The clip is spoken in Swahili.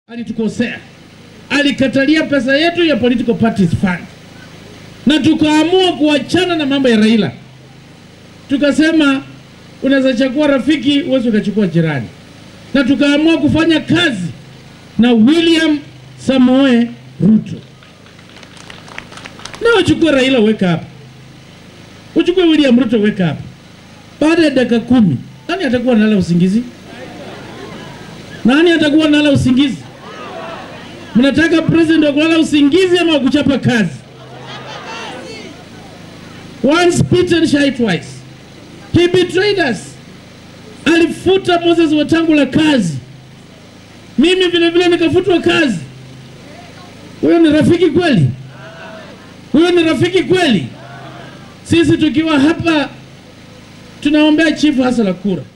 alitukosea, alikatalia pesa yetu ya political parties fund, na tukaamua kuachana na mambo ya Raila. Tukasema unaweza chagua rafiki, uwezi ukachukua jirani, na tukaamua kufanya kazi na William Samoe Ruto. Na uchukue Raila weka hapa, uchukue William Ruto weka hapa. Baada ya dakika kumi, nani atakuwa nala usingizi? Nani atakuwa nala usingizi? Mnataka president wa kulala usingizi ama wa kuchapa kazi? Once bitten shy twice. He betrayed us. Alifuta Moses Wetangula kazi, mimi vile vile nikafutwa kazi. Huyo ni rafiki kweli? Huyo ni rafiki kweli? Sisi tukiwa hapa tunaombea chifu hasa la kura